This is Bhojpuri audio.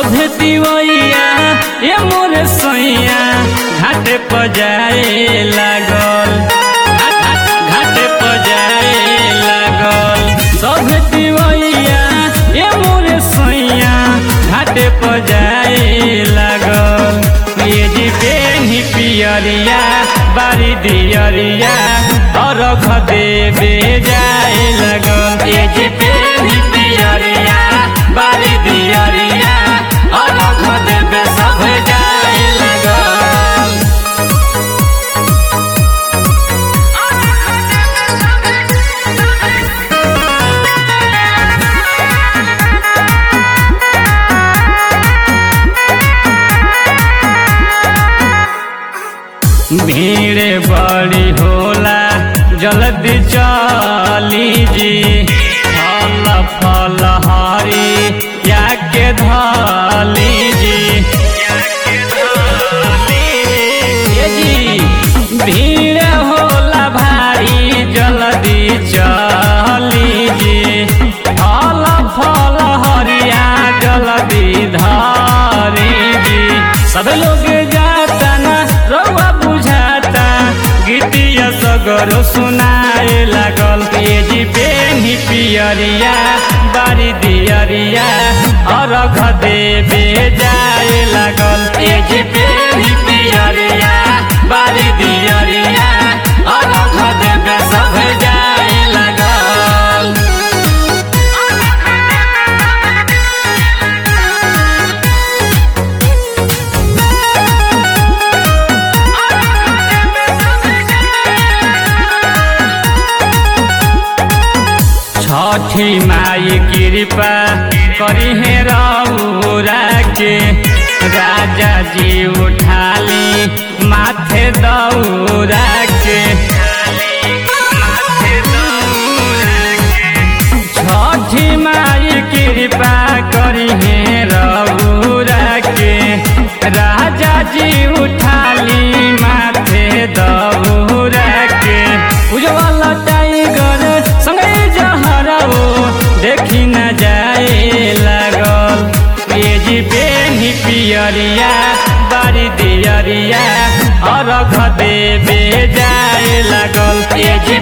सभे दिवैया ये मोरे सैया घाटे पजाए लागल घाटे पजाए लागल सभे दिवैया ये मोरे सैया घाटे पजाए लागल ये जी बेनी पियरिया बारी दियरिया अरघ देवे जाए लगल ये जी बेनी पियरिया बारी दियरिया अरघ देवे सब जाए लगल भीड़ बड़ी होला जल्दी चली जी फल फल हरी या के धली जी ये जी भीड़ होला भारी जल्दी चली जी फल फल हरिया जल्दी धरी जी सब लोग जाता ना रउआ बुझाता गीतिया सगरो सुनाए लागल ये जी बेनी पियरिया बारी दियरिया अरघ देवे जाए लागल ये जी बेनी पियरिया बारी दियरिया अरघ देवे सब जाए लागल छठी माई कृपा करी है रौरा के राजा जी उठाली माथे दौरा के छठी माई कृपा करी है रौरा के राजा जी उठाली माथे दौरा के उजवाला टाइगर संगे जहराओ देखी न जाए लागल ये जी बेनी पियरिया बारी दियरिया अरघ देवे जाए लागल ये जी